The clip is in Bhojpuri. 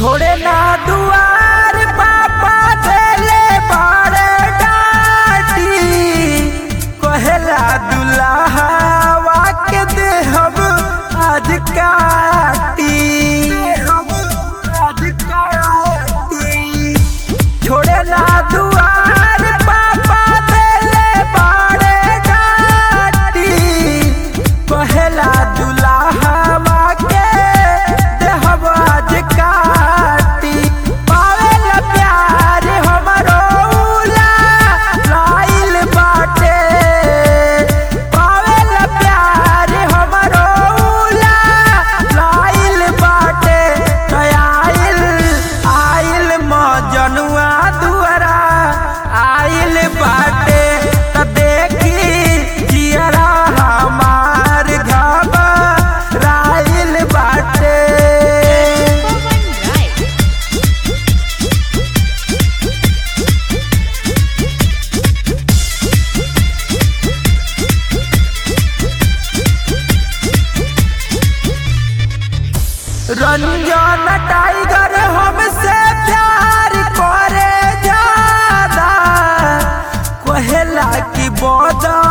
छोड़े ना दुआर पापा देले बाड़े डाटी कहेला दुल्हावा के देहब आज काटी आज काटी छोड़े ना दुआर पापा देले बाड़े डाटी कहेला दुल्हावा के देहब आज काटी पावेला प्यार हमरो उला लाइल बाटे पावेला प्यार हमरो उला लाइल बाटे आइल आइल मजनुआ दुआरा आइल बाटे त देखी जियरा हमार घबराइल बाटे Pawan Rai. रंजन टाइगर हमसे प्यार करे ज्यादा कहेला कि बदल